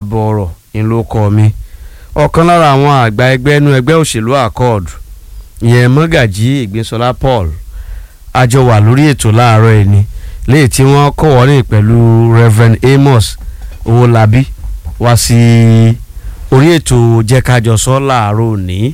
ààbọ̀ ọ̀rọ̀ ńlọ kọ́ mi ọ̀kan lára àwọn àgbà ẹgbẹ́ inú ẹgbẹ́ òṣèlú accord ìyẹn mọ́gàjí ìgbésọlá paul àjọ wà lórí ètò láàárọ̀ ẹ̀ ni léyìí tí wọ́n kọ́ wọ́rìn pẹ̀lú reverend amos owólabí wá sí orí ètò jẹ́kájọsọ láàárọ̀ òní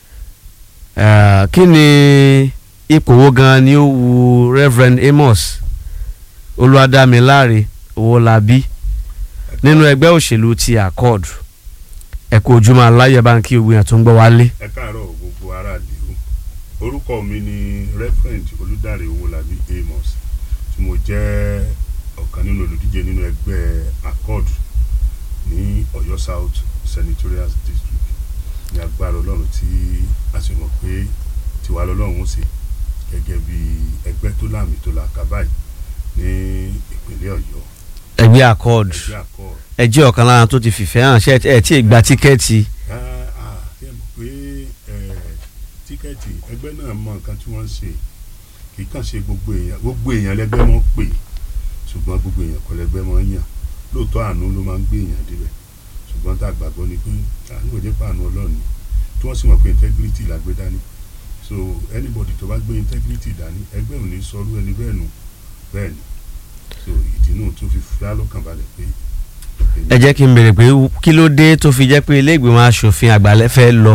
Eh, kí ni ipò wo gan ni ó wu reverend amos olúwadámiláre owólabí nínú ẹgbẹ́ òṣèlú ti accord ẹ kú ojúmọ́ aláyẹ̀ bá ń kí ogun yẹn tó ń gbọ́ wálé. ẹ káàárọ̀ gbogbo ará lè o orúkọ mi ni reverend olùdarí owólabí amos tí mo jẹ́ ọ̀kan nínú olùdíje nínú ẹgbẹ́ accord ní ọ̀yọ́ south senatorial district ní agbára ọlọ́run tí a sì mọ̀ pé tiwa lọ́lọ́run ó ṣe gẹ́gẹ́ bí ẹgbẹ́ tó láàmì tó là ká báyìí ní ìpínlẹ̀ ọ̀yọ́ ẹgbẹ́ accord ẹgbẹ́ accord ẹ jẹ́ ọ̀kan lára tó ti fìfẹ́ hàn ṣe ẹ tí ì gba tíkẹ́ẹ̀tì Ah, ah, ṣé ẹ mọ̀ pé eh, tíkẹ́ẹ̀tì ẹgbẹ́ náà mọ nǹkan tí wọ́n ń ṣe kì í kàn ṣe gbogbo èèyàn gbogbo èèyàn lẹ́gbẹ́ mọ́ pè ṣùgbọ́n gbogbo èèyàn kọ́ lẹ́gbẹ́ mọ́ yàn lóòótọ́ àánú ló máa ń gbé èèyàn débẹ̀ ṣùgbọ́n tá a gbàgbọ́ ni pé àánú ò jẹ́ pé àánú ọlọ́run ni tí wọ́n sì mọ̀ pé integrity la gbé dání so anybody tó bá gbé integrity dání ẹgbẹ́ ò ní sọrú ẹni bẹ́ẹ̀ nù bẹ́ẹ̀ ni so ìdí náà tó fi fi alọ́kàn balẹ̀ pé ẹ jẹ́ kí n béèrè pé kí ló dé tó fi jẹ́ pé ilé ìgbìmọ̀ asòfin àgbà lẹ fẹ́ lọ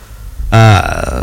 Ah,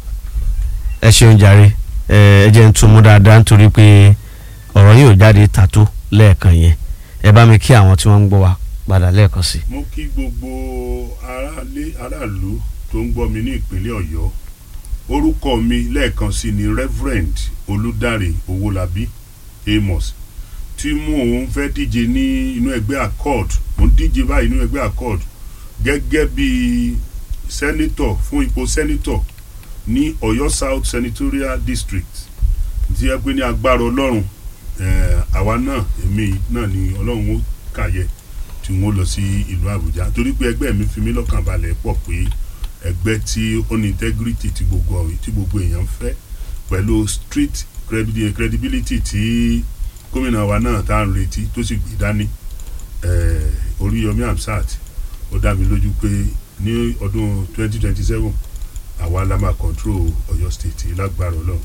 ẹ ṣeun jàre ẹ ẹ jẹ́ n tún mú dáadáa nítorí pé ọ̀rọ̀ yìí ò jáde tàtó lẹ́ẹ̀kan yẹn ẹ bá mi kí àwọn tí wọ́n ń gbọ́ wa padà lẹ́ẹ̀kan sí i. mo kí gbogbo aráalé aráàlú tó ń gbọ́ mi ní ìpínlẹ̀ ọ̀yọ́ orúkọ mi lẹ́ẹ̀kan sí ni reverend olùdarí owólabí amos tí mò ń fẹ́ díje ní inú ẹgbẹ́ accord mo ń díje báyìí nínú ẹgbẹ́ accord gẹ́gẹ́ bí senator fún ipò senator ní ọ̀yọ́ south senatorial district tí ẹ pé ní agbára ọlọ́run eh, àwa náà èmi náà ni ọlọ́run ó kàyẹ tí wọ́n lọ sí ìlú àbújá torí pé ẹgbẹ́ mi fi mí lọ́kàn balẹ̀ pọ̀ pé ẹgbẹ́ tí ó ní integrity tí gbogbo ọ̀rẹ́ tí gbogbo èèyàn ń fẹ́ pẹ̀lú street credi- credibility tí gómìnà wa náà tá à ń retí tó sì gbé dání eh, oríyọmí hamsat ó dá mi lójú pé ní ọdún 2027 àwa la máa control ọ̀yọ́ state lágbára ọlọ́run.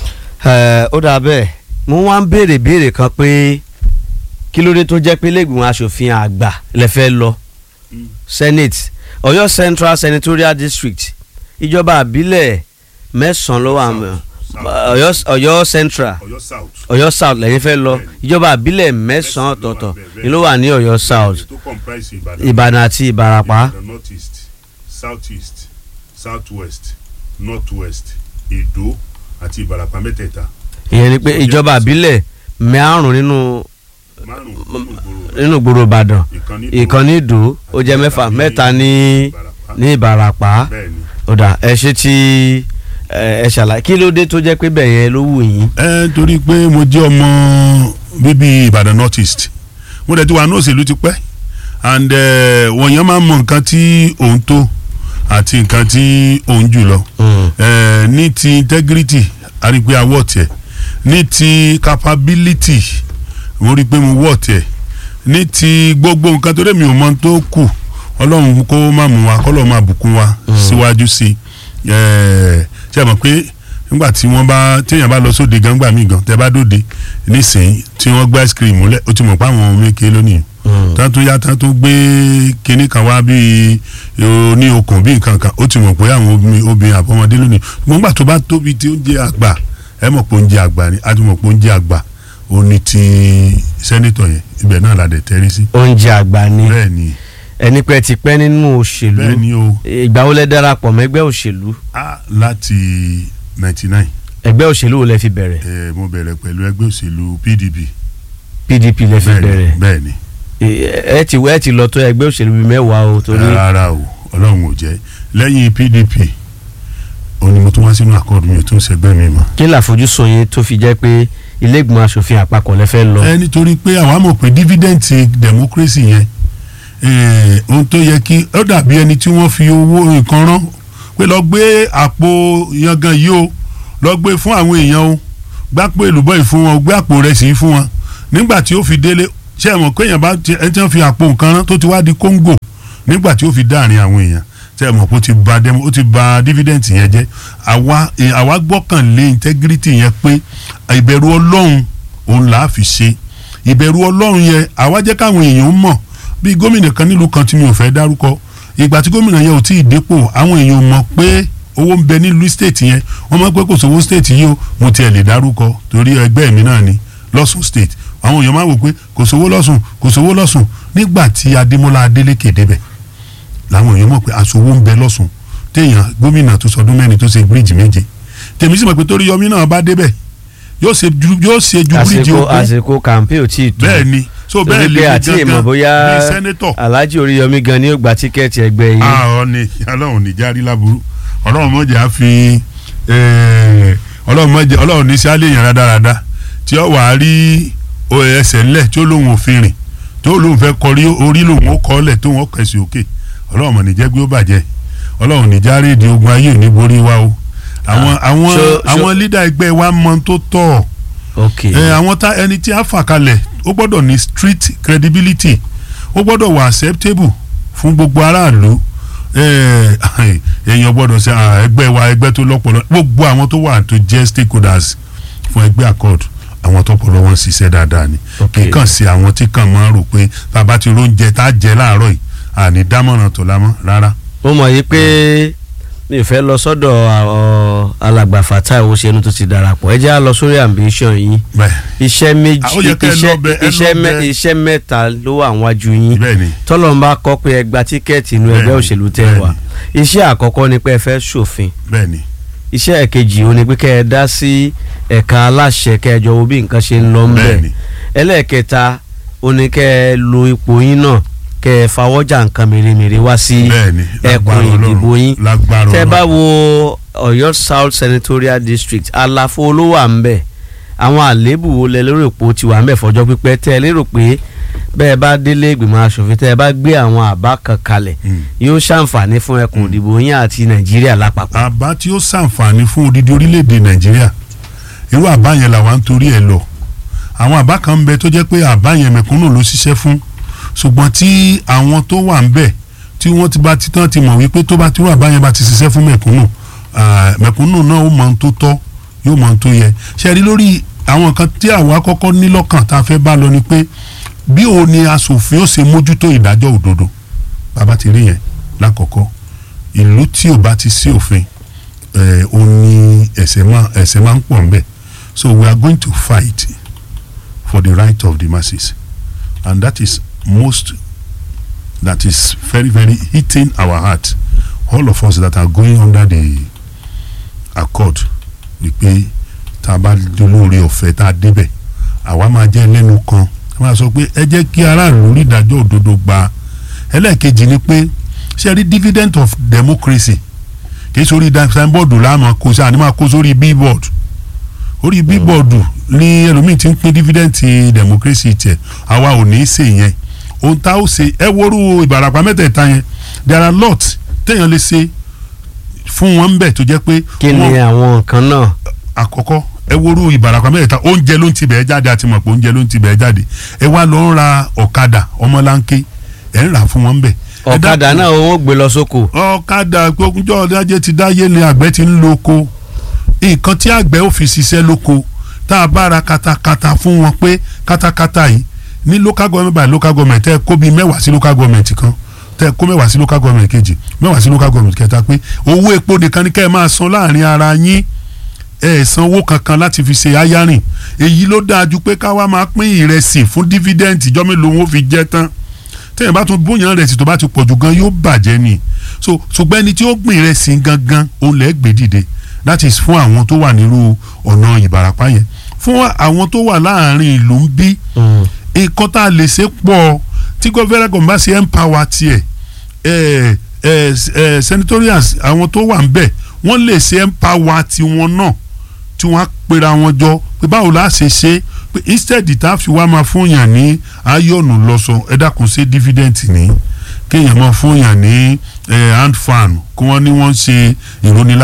Ẹ, ó dáa bẹ́ẹ̀ mo wá ń béèrè béèrè kan pé kí ló dé tó jẹ́ pé ilé ìgbìmọ̀ asòfin àgbà lẹ fẹ́ lọ Mm. senate ọ̀yọ́ central senatorial district ìjọba àbílẹ̀ mẹ́sàn-án ló wà mọ́ South. ọ̀yọ́ ọ̀yọ́ central ọ̀yọ́ south. ọ̀yọ́ south lẹ́yìn fẹ́ lọ Bẹ́ẹ̀ni. ìjọba àbílẹ̀ mẹ́sàn-án Mẹ́sàn-án ló wà ọ̀tọ̀ọ̀tọ̀ bẹ́ẹ̀, ni ló wà ní ọ̀yọ́ south tó comprise ìbàdàn. ìbàdàn àti ìbarapá Ìbàdàn north east south east south west north west èdò àti ìbàràpá mẹ́tẹ̀ẹ̀ta ìyẹn ni pé ìjọba àbílẹ̀ márùn nínú márùn-ún nínú ìgboro nínú gbòòrò ìbàdàn ìkan ní ìkan ní ìdó ó jẹ́ mẹ́fà mẹ́ta ní ìbàràpá ní ìbarapá bẹ́ẹ̀ ni. ó dà ẹ ṣe tí ẹ ẹ ṣàlàyé kí ló dé tó jẹ́ pé bẹ́ẹ̀ yẹn ló wù yín. ẹ torí pé mo jẹ́ ọmọ bíbí ìbàdàn north east mo dẹ̀ ti wà ní òṣèlú ti pẹ́ and eh, wọ̀nyẹn máa ń mọ nǹkan tí òun tó àti nǹkan tí òun jù lọ Eh, ní ti integrity a rí i pé a wọ̀ tiẹ̀ ní ti capability mo rí i pé mo wọ̀ tiẹ̀ ní ti gbogbo nǹkan tó dé mi ò mọ tó kù ọlọ́run kó má mú wa kọ́lọ́ máa bùkún wa síwájú sí i Eh, ṣe mọ̀ pé nígbà tí wọ́n bá téèyàn bá lọ sóde gan gbà mí gan tẹ́ bá dòde nísìnyí tí wọ́n gbá ice cream múlẹ̀ ó ti mọ̀ pé àwọn ọmọ èké lónìí tán tó yá tán tó gbé kinní kan wá bíi ní okùn bíi nǹkan kan ó ti mọ̀ pé àwọn obìnrin obìnrin àbọ̀mọdé lónìí ṣùgbọ́n gbà tó bá tóbi tí ó jẹ́ àgbà ẹ mọ̀ pé ó ń jẹ́ àgbà ni a ti mọ̀ pé ó ń jẹ́ àgbà ó ní ti sẹ́nitọ̀ yẹn ibẹ̀ náà la dẹ̀ tẹ́rí sí. oúnjẹ àgbà ni bẹ́ẹ̀ ni ẹni pé ti pẹ́ nínú òṣèlú bẹ́ẹ̀ ni o ìgbà wo lẹ darapọ̀ mẹ́gbẹ́ òṣèlú a láti ninety nine ẹgbẹ́ òṣèlú wo lẹ fi bẹ̀rẹ̀ ẹ mo bẹ̀rẹ̀ pẹ̀lú ẹgbẹ́ òṣèlú PDP PDP lẹ fi bẹ̀rẹ̀ bẹ́ẹ̀ ni ẹ ti ẹ ti lọ tó ẹgbẹ́ òṣèlú bíi mẹ́wàá o torí rárá o ọlọ́run ò jẹ́ lẹ́yìn PDP ó ní mo tún wá sínú àkọọ́dù mi ò tún ṣẹgbẹ́ mi mọ́. kí làfojúsùn yín tó fi jẹ́ pé ilé ìgbìmọ̀ asòfin àpapọ̀ lẹ fẹ́ lọ. ẹ nítorí pé àwa mọ̀ pé dividend ti democracy yẹn eh, ohun tó yẹ kí ó dàbí ẹni tí wọ́n fi owó nǹkan rán pé lọ gbé àpò yangan yìí o lọ gbé fún àwọn èèyàn o gbápò èlùbọ́ yìí fún wọn o gbé àpò rẹ̀ sí fún wọn nígbà tí ó fi délé ṣé ẹ mọ̀ pé èèyàn bá ti ẹ ti ń fi àpò nǹkan rán tó ti wá di kóńgò nígbà tí ó fi dáàrin àwọn èèyàn ṣé ẹ mọ̀ pé ó ti ba demo ó ti ba dividend yẹn jẹ́ àwa eh, àwa gbọ́kànlé integrity yẹn pé ìbẹ̀rù ọlọ́run òun là á fi ṣe ìbẹ̀rù ọlọ́run yẹn àwa jẹ́ káwọn èèyàn mọ̀ bí gómìnà kan nílùú kan tí mi ò fẹ́ dárúkọ ìgbà tí gómìnà yẹn ò tí ì dépò àwọn èèyàn mọ̀ pé owó ń bẹ nílùú state yẹn wọ́n mọ̀ pé kò sówó state yìí o mo tiẹ̀ lè dárúkọ torí ẹgbẹ́ mi náà ni lọ́sùn state àwọn èèyàn máa wò pé kò sówó lọ́sùn kò sówó lọ́sùn nígbà tí adémọ́lá adélékè débẹ̀ làwọn èèyàn mọ̀ pé aṣòwò ń bẹ lọ́sùn téèyàn gómìnà tó sọdún mẹ́rin tó ṣe bíríìjì méje tèmi sì mọ̀ pé torí yọmí náà bá débẹ̀ yóò ṣe ju yóò ṣe ju bíríìjì àsìkò òkú àsìkò kàmpé ò tí ì tó bẹ́ẹ̀ ni so bẹ́ẹ̀ lè àti ìmọ̀ bóyá ní sẹ́nétọ̀ alhaji oríyọmí gan ni ó gba tíkẹ́ẹ̀tì ẹgbẹ́ yìí ah ọ̀ni ọlọ́run ní járí láburú ọlọ́run mọ̀jẹ̀ á fi eh, ọlọ́run mọ̀jẹ̀ ọlọ́run ní sálẹ̀ yẹn rádaràda tí ó wàá rí o- ẹsẹ̀ ńlẹ̀ tí ó lóun òfin rìn tí ó lóun fẹ́ kọrí orí lòun ó kọ́ ọ́lẹ̀ tó wọn kẹ̀sì òkè ọlọ́run mọ̀ ní jẹ́ gbé ó bàjẹ́ ọlọ́run ní járí ìdí ogun ayé ò ní borí wa o àwọn àwọn so- so- àwọn lídà ẹgbẹ́ wa mọ tó tọ̀ ok ẹ àwọn tá ẹni tí a fà kalẹ̀ ó gbọ́dọ̀ ní street credibility ó gbọ́dọ̀ wà acceptable fún gbogbo aráàlú ẹ, èèyàn gbọ́dọ̀ ṣe ah, ẹgbẹ́ wa ẹgbẹ́ tó lọ́pọ̀lọ́ gbogbo àwọn tó wà tó jẹ́ stakeholders fún ẹgbẹ́ accord àwọn tọpọlọ wọn ṣiṣẹ́ dáadáa ni Ok. kì í kàn sí àwọn tí kàn máa ń rò pé bàbá ti róúnjẹ tá a jẹ láàárọ̀ yìí àní dámọ̀ràn tó lámọ́ rárá. mo mọ̀ yìí pé mi ò fẹ́ lọ sọ́dọ̀ àwọn alàgbà Fatai Owóṣẹ́nu tó ti darapọ̀ ẹ jẹ́ á lọ sórí ambition yín bẹ́ẹ̀ iṣẹ́ méjì Ah, ó yẹ kẹ́ ẹ iṣẹ́ lọ bẹ- ẹ iṣẹ́ lọ mẹ́- bẹ- iṣẹ́ mẹ́ta ló wà wájú yín bẹ́ẹ̀ ni tọ́lọ̀ ń bá kọ́ pé ẹ gba tíkẹ́ẹ̀tì inú ẹgbẹ́ Bẹ́ẹ̀ni, òṣèlú tẹ́ wà iṣẹ́ àkọ́kọ́ ni pé ẹ fẹ́ ṣòfin bẹ́ẹ̀ ni iṣẹ́ ẹ̀kejì ó ní pé kẹ́ ẹ dá sí ẹ̀ka aláṣẹ kẹ́ ẹ jọ wo bí nǹkan ṣe ń lọ ń bẹ̀ bẹ́ẹ̀ ni ẹlẹ́ẹ̀kẹta ó ní kẹ́ ẹ lo ipò yín náà kẹ́ ẹ fawọ́jà nǹkan mèremère wá sí bẹ́ẹ̀ ni ẹkùn lágbára ìdìbò Ọlọ́run yín lágbára tẹ́ bá Ọlọ́run. wo Ọ̀yọ́ South Senatorial District àlàfo olówó à ń bẹ àwọn àléébù wo lẹ lérò pé ó ti wà ń bẹ fọjọ́ pípẹ́ tẹ́ ẹ lérò pé bẹ́ẹ̀ bá délé ìgbìmọ̀ asòfin tẹ́ ẹ bá gbé àwọn àbá kan kalẹ̀ Mm. yóò ṣàǹfààní fún ẹkùn ìdìbò yín àti Nàìjíríà lápapọ̀. àbá tí ó ṣàǹfààní fún odidi orílẹ̀-èdè nàìjíríà irú àbá yẹn làwa ń torí ẹ̀ lọ àwọn àbá kan ń bẹ tó jẹ́ pé àbá yẹn mẹ̀kúnnù ló ṣiṣẹ́ fún ṣùgbọ́n tí àwọn tó wà ń bẹ̀ tí wọ́n ti bá ti tán ti mọ̀ wípé tó bá ti rú àbá yẹn bá ti ṣiṣẹ́ fún mẹ̀kúnnù ah, mẹ̀kúnnù náà ó mọ ohun tó tọ́ yóò mọ ohun tó yẹ ṣe rí lórí àwọn kan tí àwa kọ́kọ́ ní lọ́kàn tá a fẹ́ bá lọ ni pé bí o ní aṣòfin ó ṣe mójútó ìdájọ́ òdodo bàbá ti rí yẹn lákọ̀ọ́kọ́ ìlú tí ò bá ti sí òfin ẹ ó ní ẹ̀ṣẹ̀ máa ẹ̀ṣẹ̀ máa ń pọ̀ nbẹ̀ so we are going to fight for the right of the masses and that is most that is very very hitting our heart all of us that are going under the accord ni pé tá a bá dolóore ọ̀fẹ́ tá a débẹ̀ àwa máa jẹ́ lẹ́nu kan a máa sọ pé ẹ jẹ́ kí aráàlú rí ìdájọ́ òdodo gba ẹlẹ́ẹ̀kejì ni pé ṣe rí dividend of democracy kì í sórí signboard láàmú kó sáà ní máa kó sórí billboard orí billboard ní ẹlòmíì ti ń pín dividend ti democracy tiẹ̀ àwa ò ní í ṣe yẹn ohun tá a ó ṣe ẹ worú ìbàràpá mẹ́tẹ̀ẹ̀ta yẹn there are lot téèyàn lè ṣe fún wọn bẹ́ẹ̀ tó jẹ́ pé kí ni wọ́n- àwọn nǹkan náà àkọ́kọ́ ẹ worú ìbàràpá mẹ́tẹ̀ẹ̀ta oúnjẹ ló ń tibẹ̀ jáde àti mọ̀ pé oúnjẹ ló ń tibẹ̀ jáde ẹ wá lọ ń ra ọ̀kadà ọmọláńké ẹ̀ ń rà fún wọn bẹ́ẹ̀. ẹ ọ̀kadà dákun, náà wọ́n gbé lọ sóko ọ̀kadà gbógunjọ́ ọ̀dájẹ́ ti dáyé ni àgbẹ̀ ti ń lo oko nǹkan tí àgbẹ̀ ò fi ṣiṣẹ́ lóko tá a bá ra katakata fún wọn pé katakata yìí ní local government by local government tẹ́ ẹ kó bíi mẹ́wàá sí local government kan tẹ́ ẹ kó mẹ́wàá sí local government kejì mẹ́wàá sí local government kẹta pé owó epo nìkan ni kẹ́ ẹ máa san láàrin ara yín ẹ ẹ sanwó kankan láti fi ṣe ayarin èyí ló dáa ju pé ká wá máa pín ìrẹsì fún dividend ìjọ́ mélòó wọn ó fi jẹ́ tán téèyàn bá tún bóyá rẹ̀ sì tó bá ti pọ̀jù gan yóò bàjẹ́ ni so ṣùgbọ́n ẹni tí ó gbìn rẹ̀ sí gangan òun lẹ́ gbé dìde that is fún àwọn tó wà nírú ọ̀nà ìbàràpá yẹn fún àwọn tó wà láàrin ìlú ń bí nǹkan tá a lè ṣe pọ̀ tí gọ́fẹ́rẹ́ kan bá ṣe empower tiẹ̀ ẹ̀ ẹ̀ ẹ̀ senatorians àwọn tó wà ń bẹ̀ wọ́n lè ṣe empower tiwọn náà tí wọ́n á pera wọn jọ pé báwo la ṣe ṣe pé instead tá a fi wá máa fún yàn ní ayọ̀nù lọ́sọ ẹ dákun ṣe dividend ní kéèyàn máa fún yàn ní eh, hand fan kí wọ́n ní wọ́n ṣe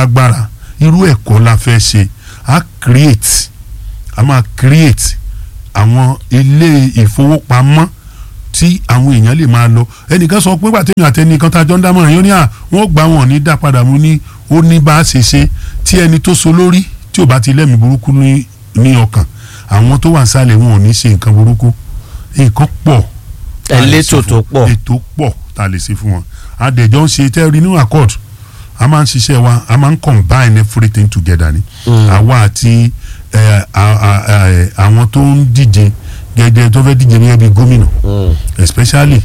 ìrónilágbára irú ẹ̀kọ́ la fẹ́ ṣe a create a máa create àwọn ilé ìfowópamọ́ tí àwọn èèyàn lè máa lọ ẹnìkan sọ pé pàtẹ́yìn àtẹnìkan tá a jọ ń dámọ̀ràn yóò ní à wọ́n gbà wọ́n ní dá padà mú ní ó ní bá a ṣe ṣe tí ẹni tó so lórí tí ò bá ti lẹ́mìí burúkú ní ní ọkàn àwọn tó wà nísàlẹ̀ wọn ò ní ṣe nǹkan burúkú nǹkan pọ̀ tá a lè Elétò ṣe fún- tó pọ̀. ètò pọ̀ tá a lè ṣe fún wọn adẹ̀jọ́ ń ṣe tẹ́rí nínú accord a máa ń ṣiṣẹ́ wa a máa ń combine everything together ni Mm. àwa àti ẹ, a- a- a- àwọn tó ń díje gẹ́gẹ́ tó fẹ́ díje gẹ́gẹ́ bí gómìnà Mm. especially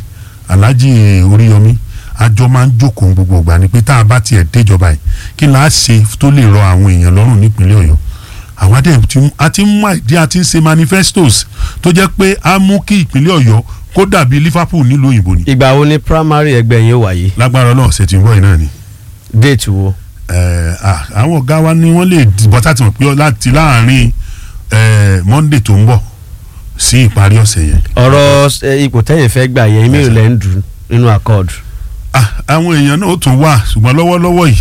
alhaji oríyọmí àjọ máa ń jókòó gbogbo ìgbà ni pé tá a bá tiẹ̀ déjọba yìí kí n láà ṣe tó lè rọ àwọn èèyàn lọ́rùn nípínlẹ̀ ọ̀yọ́ àwa dẹ̀ ti mú- a ti ń mú àìdí a ti ń ṣe manifestos tó jẹ́ pé a mú kí ìpínlẹ̀ ọ̀yọ́ kó dàbí liverpool nílùú òyìnbó ni ìgbà wo ni primary ẹgbẹ́ yín wáyé lágbára ọlọ́run ṣe ti ń bọ̀ yìí náà ni déètì wo. Eh, ah, àwọn ọ̀gá wa ni wọ́n lè dìbò tá a ti mọ̀ pé láti láàrin eh, monday tó ń bọ̀ sí ìparí ọ̀sẹ̀ yẹn ọ̀rọ̀ ẹ, ipò tẹ́yìn fẹ́ gbà yẹn mi ò lẹ́ ń dùn nínú accord. Ah, àwọn èèyàn náà ó tún wà ṣùgbọ́n lọ́wọ́lọ́wọ́ yìí.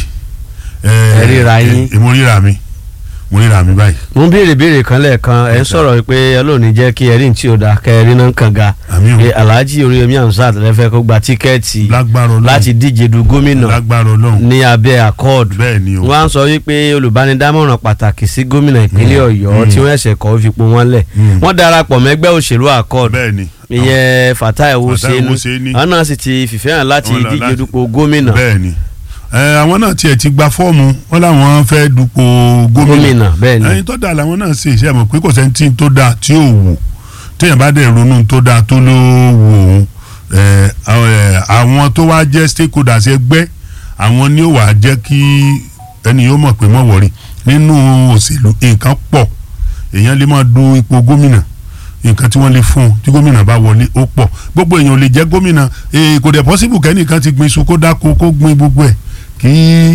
eh, Ẹ ríra yín. eh, mo ríra mi mo ríra mi báyìí. mo ń béèrè béèrè kan lẹ́ẹ̀kan ẹ̀ ń sọ̀rọ̀ pé ọlọ́ọ̀ni jẹ́ kí ẹ̀rí tí ò dáa kẹrin náà kàn ga àmì ò pé alhaji oríyomi hamzat lẹ́fẹ̀ẹ́ kó gba tíkẹ́ẹ̀tì lágbára ọlọ́run láti díje du gómìnà lágbára ọlọ́run ní abẹ́ accord bẹ́ẹ̀ ni o wọ́n á sọ wípé olùbánidámọ̀ràn pàtàkì sí gómìnà ìpínlẹ̀ ọ̀yọ́ Mm. tí wọ́n ẹ̀sẹ̀ kọ́ fipò wọn lẹ̀ Mm. wọ́n darapọ̀ mẹ́gbẹ́ òṣèlú accord bẹ́ẹ̀ ni ìyẹn fatai Fatai owóṣẹ́nu Owóṣeni. àwọn náà sì ti fìfẹ́ hàn láti Wọ́n lọ díje láti- dupò gómìnà bẹ́ẹ̀ ni Eh, àwọn náà tiẹ̀ ti gba fọ́ọ̀mù wọn làwọn fẹ́ dupò gómìnà gómìnà bẹ́ẹ̀ ni ẹyin tó dáa làwọn náà ṣe iṣẹ́ mọ̀ pé kò sẹ́ni tí tó dáa tí ò wù téèyàn bá dẹ̀ ronú tó dáa tó ló wù òun ẹ̀, àwọn, ẹ̀, àwọn tó wá jẹ́ stakeholders ẹgbẹ́ àwọn ni ó wà á jẹ́ kí ẹni yóò mọ̀ pé mọ̀ wọ̀rí nínú òṣèlú nǹkan pọ̀ èèyàn lè máa du ipò gómìnà nǹkan tí wọ́n lè fún un tí gómìnà bá wọlé ó pọ̀ gbogbo èèyàn ò lè jẹ́ gómìnà eh, kò dẹ̀ possible kẹ́nìkan ti gbin iṣu kó dáko kó gbin gbogbo ẹ̀ kí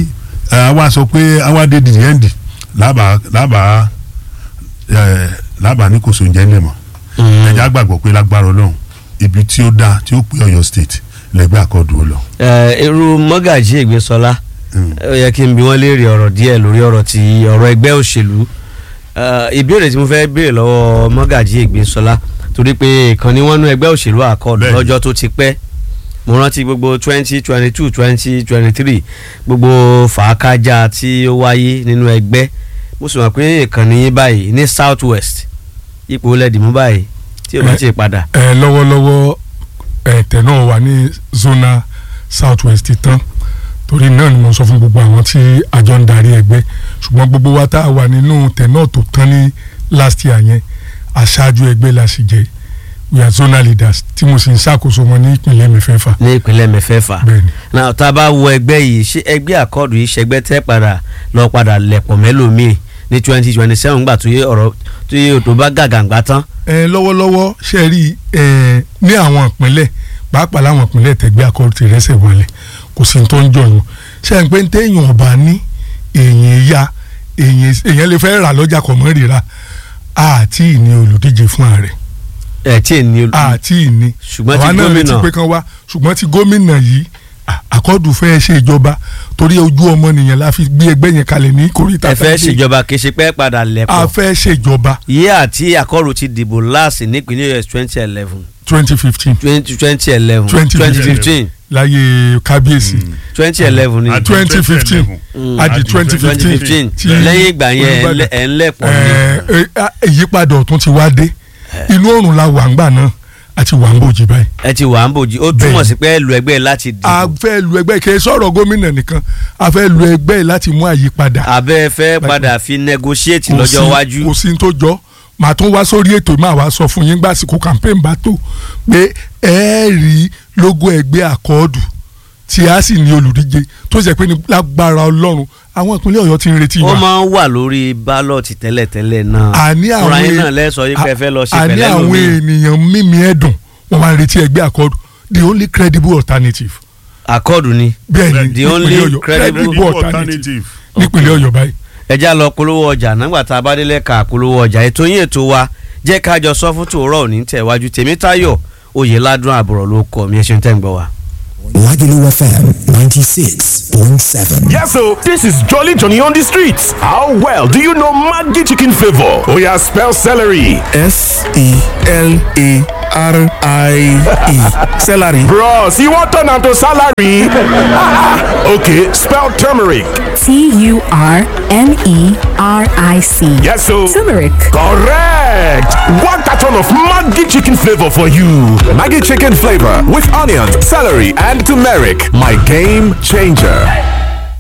eh, àwa sọ pé àwa dé the end lábàá lábàá ẹ lábàá ní kò sóúnjẹ ńlẹ̀ mọ́ Mm. ẹ̀já gbàgbọ́ pé lágbára ọlọ́run ibi tí ó dáa tí ó pé ọ̀yọ́ state lẹ́gbẹ́ àkọ́dù ó lọ. Eh, irú mọ́gàjí ìgbésọlá Mm. ó yẹ kí n bi wọ́n léèrè ọ̀rọ̀ díẹ̀ lórí ọ̀rọ̀ ti ọ̀rọ̀ ẹgbẹ́ òṣèlú Eh, ìbéèrè tí mo fẹ́ béèrè lọ́wọ́ mọ́gàjí ìgbésọlá torí pé ìkànnì wọn nú ẹgbẹ́ òṣèlú àkọọ̀dù Bẹ́ẹ̀ni. lọ́jọ́ tó ti pẹ́ mo rántí gbogbo twenty twenty two twenty twenty three gbogbo fàákájà tí ó wáyé nínú ẹgbẹ́ mo sì mọ̀ pé ìkànnì yín báyìí ní south west ipò lẹ́dìmú báyìí tí ò bá Eh. ti padà ẹ lọ́wọ́lọ́wọ́ ẹ̀tẹ̀ náà wà ní zona south west tán torí náà ni mo sọ fún gbogbo àwọn tí àjọ ń darí ẹgbẹ́ ṣùgbọ́n gbogbo wa tá a wà nínú tẹ̀ náà tó tán ní last year yẹn aṣáájú ẹgbẹ́ la sì jẹ́ we are zonal leaders tí mo sì ń ṣàkóso wọn ní ìpínlẹ̀ mẹ́fẹ̀ẹ̀fà ní ìpínlẹ̀ mẹ́fẹ̀ẹ̀fà bẹ́ẹ̀ ni náà tá a bá wo ẹgbẹ́ yìí ṣé ẹgbẹ́ àkọọ̀dù yìí ṣẹgbẹ́ tẹ́ padà lọ padà lẹ̀pọ̀ mẹ́lòmíì ní twenty twenty seven gbà tó yé ọ̀rọ̀ tó yé òtò bá gàgàǹgbà tán. ẹ lọ́wọ́lọ́wọ́ ṣe rí ẹ ní àwọn ìpínlẹ̀ pàápàá láwọn ìpínlẹ̀ tẹ̀gbẹ́ akọ́rù ti rẹ́sẹ̀ wọlé kò sí tó ń jọyún ṣe ń pé ń téèyàn ọba ní èèyàn ya èèyàn èèyàn lè fẹ́ rà lọ́jà kọ̀ mọ́ rírà àti ìní olùdíje fún ààrẹ ẹ tí ì ní olú àti ìní ṣùgbọ́n ti àwa náà retí gómìnà pé kan wá ṣùgbọ́n ti gómìnà yìí à- àkọ́dù fẹ́ ṣe ìjọba torí ojú ọmọnìyàn la fi gbé ẹgbẹ́ yẹn kalẹ̀ ní kórìíta ẹ fẹ́ tàbí ṣèjọba kì í ṣe pé padà a lẹ̀pọ̀ fẹ́ ṣèjọba yé àti àkọọ̀rù ti dìbò láàsì nípínlẹ̀ us twenty eleven twenty fifteen twenty eleven 2015. twenty fifteen láyé kábíyèsí. twenty eleven ni Àti 2015. 2011. Mm. àti Àti twenty twenty fifteen fifteen tí lẹ́yìn ìgbà yẹn ẹ̀ ń Olúbàdàn- lẹ̀- ẹ̀ ń lẹ̀pọ̀ ni. ẹ, ẹ, ìyípadà ọ̀tún ti wá dé inú oòrùn la wà ń gbà náà àti wà ń bòjì báyìí. ẹ ti wà ń bòjì ó túmọ̀ Bẹ́ẹ̀ni. sí pé ẹ lu ẹgbẹ́ láti a dìbò fẹ́ lu ẹgbẹ́ kì í sọ̀rọ̀ gómìnà nìkan a fẹ́ lu ẹgbẹ́ láti mú àyípadà. abẹ́ fẹ́ padà fi negotiate Kò lọ́jọ́ sí- iwájú. kò sí ní tó jọ màá tún wá sórí ètò máa wá sọ fún yín gbàsíkò campaign bá tó pé ẹ rí logo ẹgbẹ́ àkọọ́dù tí a sì ní olùdíje tó ṣe pé ní lágbára ọlọ́run àwọn ìpínlẹ̀ ọ̀yọ́ ti ń retí ó wa. máa ń wà lórí bálọ̀tì tẹ́lẹ̀tẹ́lẹ̀ náà àní àwọn fúnra yín e- náà lẹ́sọ̀ yìí pé ẹ fẹ́ lọ ṣe àní pẹ̀lẹ́ àwọn lómi ènìyàn mímí ẹ̀dùn wọ́n máa ń retí ẹgbẹ́ àkọ́dù the only credible alternative àkọ́ọ̀dù ni bẹ́ẹ̀ ni The only nípínlẹ̀ Ọ̀yọ́ credible credible alternative nípínlẹ̀ ọ̀yọ́ báyìí. ẹja lọ polówó ọjà nígbà tá a bá délẹ̀ ká polówó ọjà ètò yín ètò wa jẹ́ ká jọ sọ fún tòórọ́ òní tẹ̀wájú tèmítayọ̀ oyèládùn àbúrò ló kọ́ mi ẹ ṣeun tẹ́ ń gbọ́ wa. Lagelu FM 96.7. Yes, so this is Jolly Johnny on the streets. How well do you know Maggi chicken flavor? Oh yeah, spell celery. S E L A R I E. Celery. Bros, you want turn am to salary? okay, spell turmeric. T U R M E R I C. Yes, so Turmeric. correct. One carton of Maggi chicken flavor for you. Maggie chicken flavor with onions, celery, and turmeric. My game changer.